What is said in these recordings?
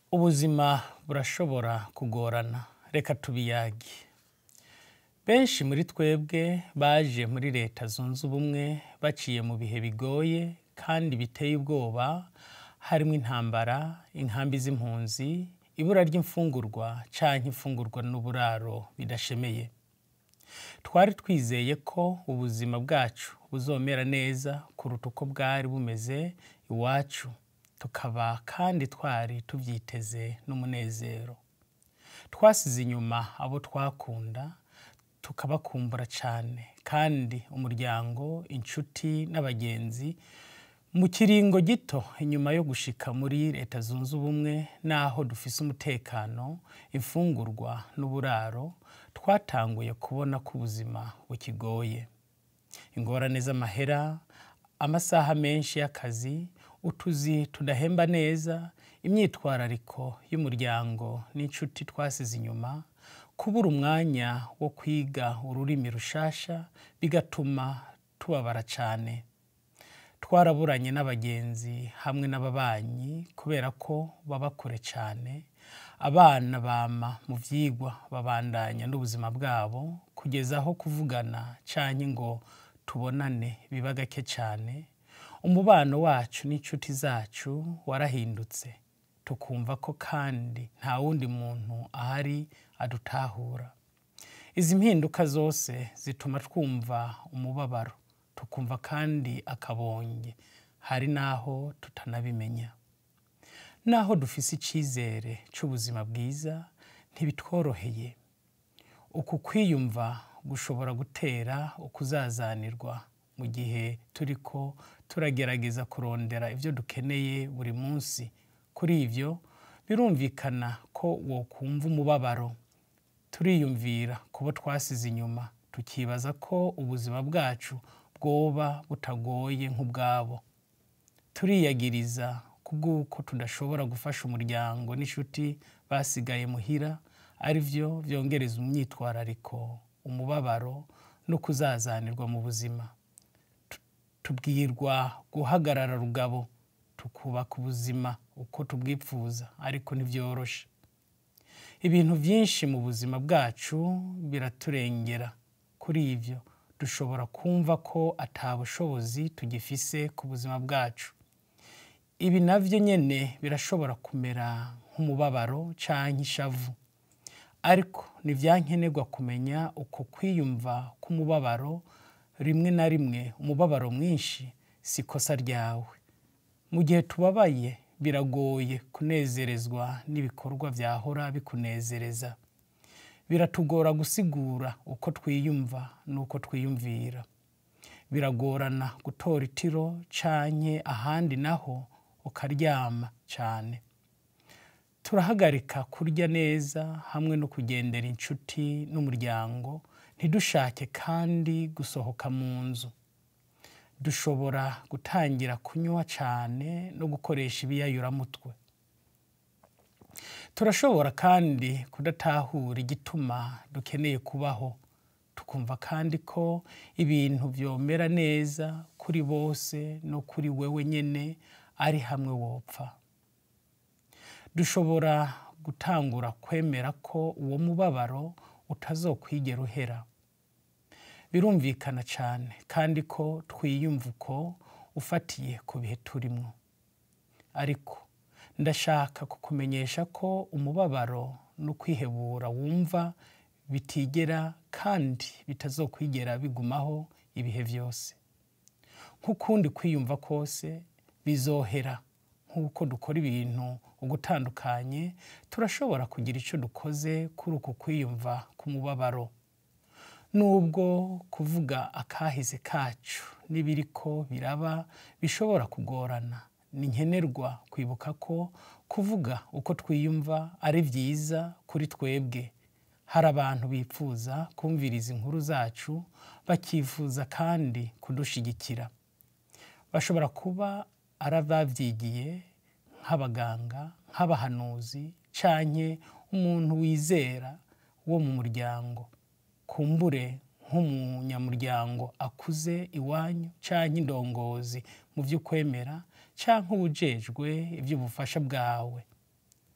ubuzima burashobora kugorana reka tubiyage benshi muri twebwe baje muri leta zunze ubumwe baciye mu bihe bigoye kandi biteye ubwoba harimo intambara inkambi z'impunzi ibura ry'imfungurwa canke imfungurwa n'uburaro bidashemeye twari twizeye ko ubuzima bwacu buzomera neza kuruta uko bwari bumeze iwacu tukaba kandi twari tuvyiteze n'umunezero twasize inyuma abo twakunda tukabakumbura cane kandi umuryango inshuti n'abagenzi mu kiringo gito inyuma yo gushika muri leta zunze ubumwe n'aho dufise umutekano imfungurwa n'uburaro twatanguye kubona ko ubuzima bukigoye ingorane z'amahera amasaha menshi y'akazi utuzi tudahemba neza imyitwarariko y'umuryango n'inshuti twasize inyuma kubura umwanya wo kwiga ururimi rushasha bigatuma tubabara cane twaraburanye n'abagenzi hamwe n'ababanyi kubera ko baba kure cane abana bama mu vyigwa babandanya n'ubuzima bwabo kugeza aho kuvugana canke ngo tubonane biba gake cane umubano wacu n'inshuti zacu warahindutse tukumva ko kandi nta wundi muntu ahari adutahura izi mpinduka zose zituma twumva umubabaro tukumva kandi akabonge hari n'aho tutanabimenya naho dufise icizere c'ubuzima bwiza ntibitworoheye uku kwiyumva gushobora gutera ukuzazanirwa mu gihe turiko turagerageza kurondera ivyo dukeneye buri munsi kuri ivyo birumvikana ko wokumva umubabaro turiyumvira kubo twasize inyuma tukibaza ko ubuzima bwacu bwoba butagoye nk'ubwabo turiyagiriza kubw'uko tudashobora gufasha umuryango n'inshuti basigaye muhira ari vyo vyongereza umyitwarariko umubabaro no kuzazanirwa mu buzima tubwirwa guhagarara rugabo tukubaka ubuzima uko tubwipfuza ariko ntivyoroshe ibintu vyinshi mu buzima bwacu biraturengera kuri ivyo dushobora kumva ko ata bushobozi tugifise ku buzima bwacu ibi navyo nyene birashobora kumera nk'umubabaro canke ishavu ariko ntivyankenerwa kumenya uko kwiyumva k'umubabaro rimwe na rimwe umubabaro mwinshi si ikosa ryawe mu gihe tubabaye biragoye kunezerezwa n'ibikorwa vyahora bikunezereza biratugora gusigura uko twiyumva n'uko twiyumvira biragorana gutora itiro canke ahandi naho ukaryama cane turahagarika kurya neza hamwe no kugendera inshuti n'umuryango ntidushake kandi gusohoka mu nzu dushobora gutangira kunywa cane no gukoresha ibiyayuramutwe turashobora kandi kudatahura igituma dukeneye kubaho tukumva kandi ko ibintu vyomera neza kuri bose no kuri wewe nyene ari hamwe wopfa dushobora gutangura kwemera ko uwo mubabaro utazokwigera uhera birumvikana cane kandi ko twiyumva uko ufatiye ku bihe turimwo ariko ndashaka kukumenyesha ko umubabaro no kwihebura wumva bitigera kandi bitazokwigera bigumaho ibihe vyose nk'ukundi kwiyumva kose bizohera nk'uko dukora ibintu ugutandukanye turashobora kugira ico dukoze kuri uku kwiyumva k'umubabaro nubwo kuvuga akahise kacu n'ibiriko biraba bishobora kugorana ni nkenerwa kwibuka ko kuvuga uko twiyumva ari vyiza kuri twebwe hari abantu bipfuza kumviriza inkuru zacu bakifuza kandi kudushigikira bashobora kuba ari abavyigiye nk'abaganga nk'abahanuzi canke umuntu wizera wo mu muryango kumbure nk'umunyamuryango akuze iwanyu canke indongozi mu vy'ukwemera canke uwujejwe ivy'ubufasha bwawe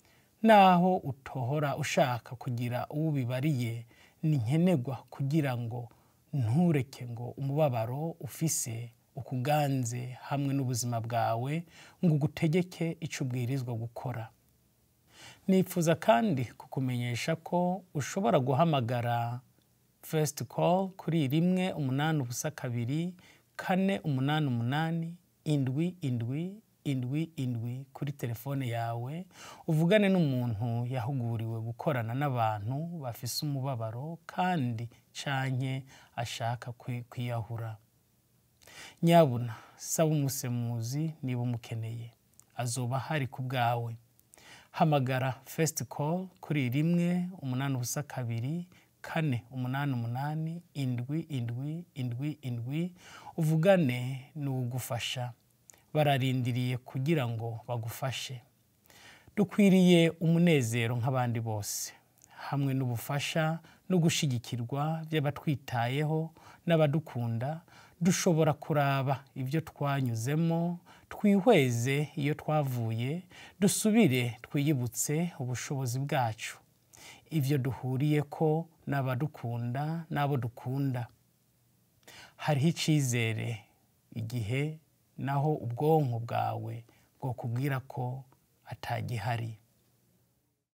naho utohora ushaka kugira uwo ubibariye ni nkenerwa kugira ngo ntureke ngo umubabaro ufise ukuganze hamwe n'ubuzima bwawe ngo ugutegeke icyo ubwirizwa gukora nifuza kandi kukumenyesha ko ushobora guhamagara fesiti call kuri rimwe umunani ubusa kabiri kane umunani umunani indwi indwi indwi indwi kuri telefone yawe uvugane n'umuntu yahuguriwe gukorana n'abantu bafise umubabaro kandi canke ashaka kwiyahura nyabuna saba umusemuzi niba umukeneye azoba hari ku bwawe hamagara fesiti call kuri rimwe umunani ubusa kabiri kane umunani umunani indwi indwi indwi indwi uvugane n'uwugufasha bararindiriye kugira ngo bagufashe dukwiriye umunezero nk'abandi bose hamwe n'ubufasha no gushyigikirwa by'abatwitayeho n'abadukunda dushobora kuraba ibyo twanyuzemo twihweze iyo twavuye dusubire twiyibutse ubushobozi bwacu ibyo duhuriye ko n'abadukunda n'abo dukunda hariho icyizere igihe naho ubwonko bwawe bwo kubwira ko atagihari